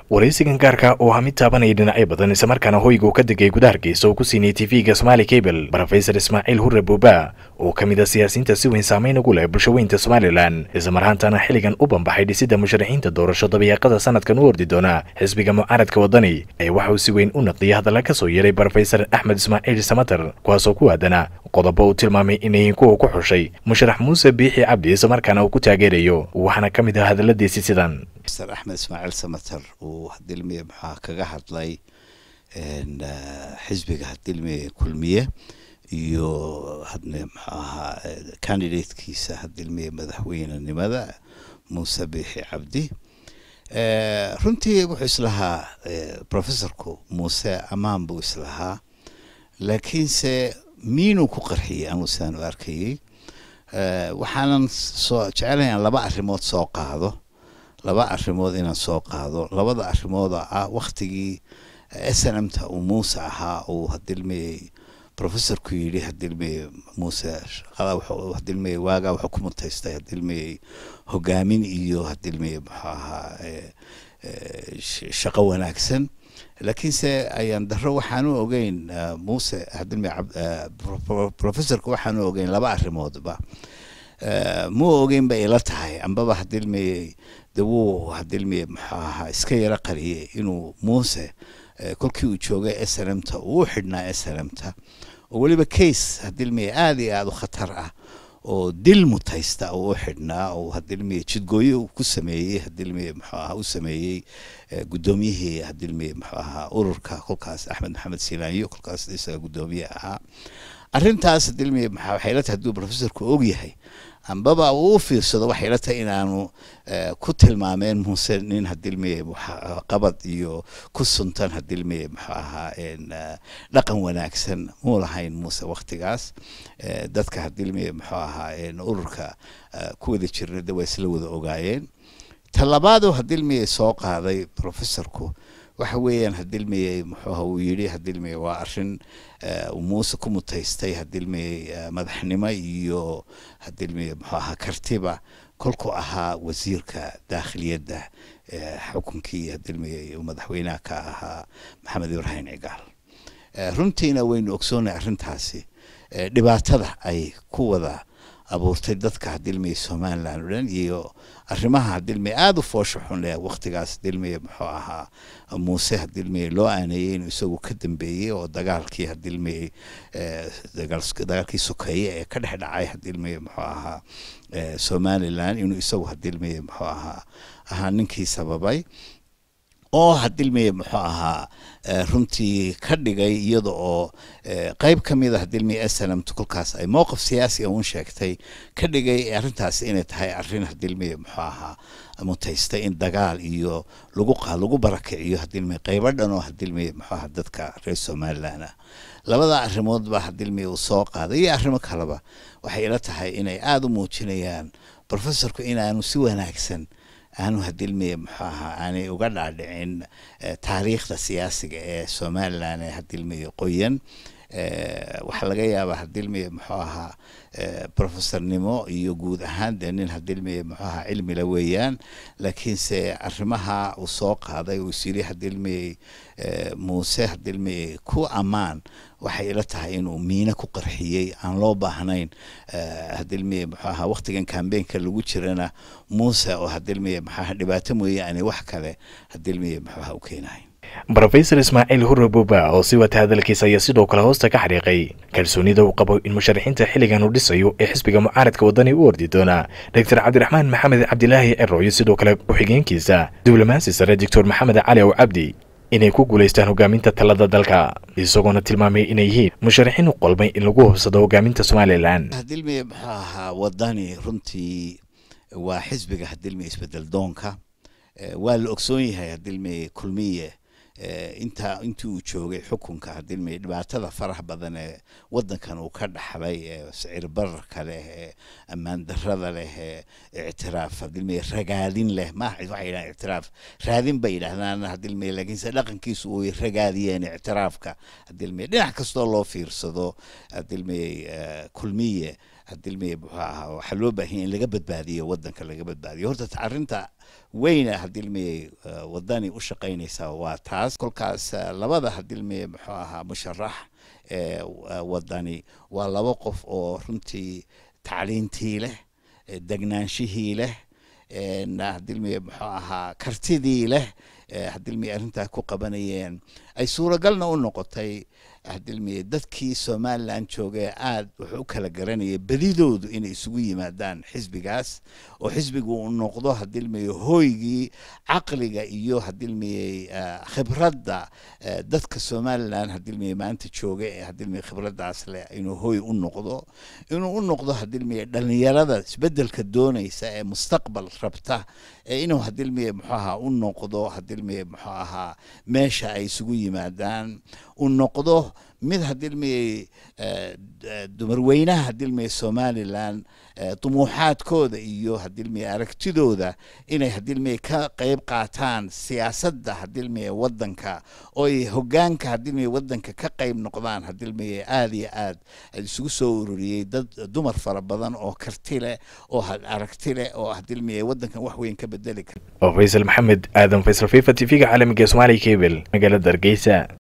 waraysigan gaarka oo ah mid taabanaya dhinacyo badan islamarkaana hoyga uu ka degay gudaha hargeysa oo ku siinayay tv-ga somaali cable brofesor ismaaciil hurre buuba oo ka mid a siyaasiyiinta si weyn saameyn ugu leh bulshaweynta somalilan islamarhaantana xilligan u banbaxay dhisidda musharaxiinta doorasho dabayaaqada sanadkan u ordi doona xisbiga mucaaradka waddani ee waxa uu si weyn u naqdiyay hadalla ka soo yeeray brofesor axmed ismaaciil samater kuwaasoo ku aadana qodobo uu tilmaamay inay kuwa ku xushay musharax muuse biixi cabdi islamarkaana uu ku taageerayo waxaana ka mid ah hadalladiisi sidan mr axmed ismaaciil samater uu hadilmiye maxaa kaga hadlay xisbiga hadilmiye kulmiye iyo hadne muxuu ahaa candidatekiisa hadilmiye madaxweynenimada muuse biixi cabdi runtii wuxuu islahaa professorku muuse ammaan buu islahaa laakiinse miinuu ku qarxiyey anuu sidaan u arkayey waxaanan soo jecelahay aan laba arrimood soo qaado laba arrimood inaan soo qaado labada arrimood oo ah waktigii s n m ta uu muuse ahaa uu hadilmiyey professorku yidhi hadilmiyey muuse shaqada wuxuu hadilmiyey waagaa wuxuu ku mutaystay hadilmiyey hogaamin iyo hadilmiyey muxuu ahaa shaqo wanaagsan laakiinse ayaan daro waxaanu ogeyn muuse hadilmiyey professorku waxaanu ogeyn laba arrimoodba muu ogeyn bay ila tahay ambaba hadilmiyey de wuu hadilmiye muxuu ahaa iska yaro qariyey inuu muuse kolkii uu joogay s n m ta uu xidhnaa s n m ta oo weliba case hadilmiye aada iyo aada u khatar ah oo dil mutaysta oo u xidhnaa oo hadilmiye jidgooyo ku sameeyey hadilmiye muxuu ahaa u sameeyey guddoomiyihii hadilmiye muxuu ahaa ururka kolkaas axmed maxamed silaanyo kolkaas isaga guddoomiye ahaa arrintaas hadilmiye maxaa waxay la tahay hadduu professorku og yahay ambaba uu u fiirsado waxay la tahay inaanu ku tilmaameen muuse nin hadilmiye qabad iyo ku suntan hadilmiye muxuu ahaa dhaqan wanaagsan muu lahayn muuse waktigaas dadka hadilmiye muxuu ahaa ururka ku wada jirna de waa isla wada ogaayeen talabaadoo hadilmiye soo qaaday professorku waxa weeyaan hadilmiyey muxuuha uu yidhi hadilmiye waa arrin muuse ku mutaystay hadilmiyey madaxnimo iyo hadilmiye muxuu ahaa kartiba kolkuu ahaa wasiirka daakhiliyadda xukunkii hadilmiye madaxweynaha ka ahaa maxamed ibraahim cigaal runtiina waynu ogsoonay arrintaasi dhibaatada ay ku wada abuurtay dadka hadilmiye somalilan o dhan iyo arrimaha hadilmiye aada u foosha xun leh waktigaas hadilmiye muxuu ahaa muuse hadilmiye loo aaneeyey inuu isagu ka dambeeyey oo dagaalkii hadilmiye dagaalkii sokeeye ee ka dhex dhacay hadilmiye muxuu ahaa somalilan inuu isagu hadilmiye muxuu ahaa ahaa ninkii sababay oo hadilmiye muxuu ahaa runtii ka dhigay iyada oo qeyb ka mid a hadilmiye snmt kolkaas ay mowqif siyaasi un sheegtay ka dhigay arrintaasi inay tahay arrin hadilmiye muxuu ahaa mutaystay in dagaal iyo lagu lagu barakiciyo hadilmiye qeybo dhan oo hadilmiye muxuu ahaa dadka reer somalilan ah labada arrimoodba hadilmiye uu soo qaaday iyo arrimo kaleba waxay ila tahay inay aada u muujinayaan professorku inaanu si wanaagsan aanu hadilmiye muxuu ahaa aanay uga dhaadhicin taariikhda siyaasiga ee somalilan ee hadilmiye qoyan waxaa laga yaabaa hadilmiye muxuu ahaa professornimo iyo guud ahaan dee nin hadilmiye muxuu ahaa cilmila weeyaan laakiinse arrimaha uu soo qaaday uu isyiri hadilmiye muuse hadilmiye ku ammaan waxay ila tahay inuu miine ku qarxiyey aan loo baahnayn hadilmiye muxuu ahaa waktigan kambeenka lagu jirana muuse oo hadilmiye muxuu ahaa dhibaato mooyaane wax kale hadilmiye muxuu ahaa u keenahay brofesor ismaaciil hurre buuba oo si wata hadalkiisa ayaa sidoo kale hoosta ka xariiqay kalsoonida uu qabo in musharaxiinta xilligan uu dhisayo ee xisbiga mucaaradka waddani u ordi doona doctor cabdiraxmaan maxamed cabdilaahi cero iyo sidoo kale ku-xigeenkiisa diblomaasi sare doctor maxamed cali ow cabdi inay ku guulaystaan hogaaminta talada dalka isagoona tilmaamay inay yihiin musharaxiin u qolmay in lagu hubsado hogaaminta somalilan hadilmiye muxuu ahaa waddani runtii waa xisbiga hadilmiye isbedel doonka waa la ogsoon yahay hadilmiye kulmiye intaa intii uu joogay xukunka hadilmiye dhibaatada faraha badan ee wadankan uu ka dhaxlay ee sicir bararka leh ee ammaan darada leh ee ictiraaf hadilmiye ragaadin leh ma waxay yidhahaan ictiraaf raadin bay yidhahdaan hadilmiye laakiinse dhaqankiisu uu ragaadiyeen ictiraafka hadilmiye dhinac kastoo loo fiirsado hadilmiye kulmiye hadilmiye muxuu ahaa waxaa loo baahanya in laga badbaadiyo wadanka laga badbaadiyo horta arrinta weyna hadilmiye wadani u shaqaynaysa waa taas kolkaas labada hadilmiye muxuu ahaa musharax ee wadani waa laba qof oo runtii tacliintii leh degnaanshihii leh hadilmiye muxuu ahaa kartidii leh hadilmiye arrintaa ku qabanayeen ay suuragalna u noqotay hadilmiye dadkii somalilan joogee aad wuxuu u kala garanayay badidoodu inay isugu yimaadaan xisbigaas oo xisbigu uu noqdo hadilmiye hooygii caqliga iyo hadilmiye khibradda dadka somalilan hadilmiye maanta jooga ee hadilmiye khibraddaas leh inuu hooy u noqdo inuu u noqdo hadilmiye dhalinyarada isbedelka doonaysa ee mustaqbal rabta inuu hadilmiye muxuu ahaa u noqdo hadilmiye muxuu ahaa meesha ay isugu yimaadaan u noqdo mid hadilmiye dumarweynaha hadilmiye somalilan dumuuxaadkooda iyo hadilmiye aragtidooda inay hadilmiye ka qeyb qaataan siyaasadda hadilmiye wadanka ooy hogaanka hadilmiye wadanka ka qeyb noqdaan hadilmiye aada iyo aad isugu soo ururiyey dad dumar fara badan oo karti leh oo aragti leh oo hadilmiye wadankan wax weyn ka bedeli kara oo faysal maxamed aadan faysal fifa t v-ga caalamiga somaali cable magaalada hargeysa